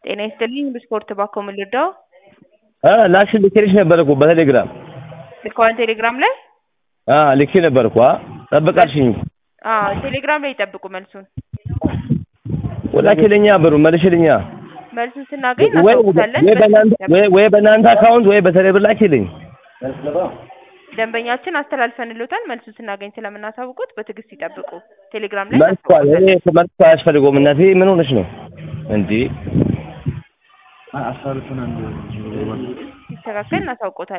ጤና ይስጥልኝ ብስፖርት ባኮ ምን ልርዳው? አ ላክሽ ልኬልሽ ነበር እኮ በቴሌግራም ልከዋን ቴሌግራም ላይ አ ልኬ ነበር እኮ አ ጠብቃልሽኝ አዎ ቴሌግራም ላይ ይጠብቁ መልሱን ወላኪልኛ ብሩ መልሽልኛ መልሱን ስናገኝ ወይ እናሳውቃለን ወይ በእናንተ ወይ ወይ በእናንተ አካውንት ወይ በቴሌብር ላኪልኝ ደንበኛችን አስተላልፈንልዎታል መልሱን ስናገኝ ስለምናሳውቁት በትዕግስት ይጠብቁ ቴሌግራም ላይ መልስ እኮ እኔ እኮ መልስ እኮ አያስፈልገውም እናቴ ምን ሆነሽ ነው እንዴ ሲስተካከል እናሳውቆታለን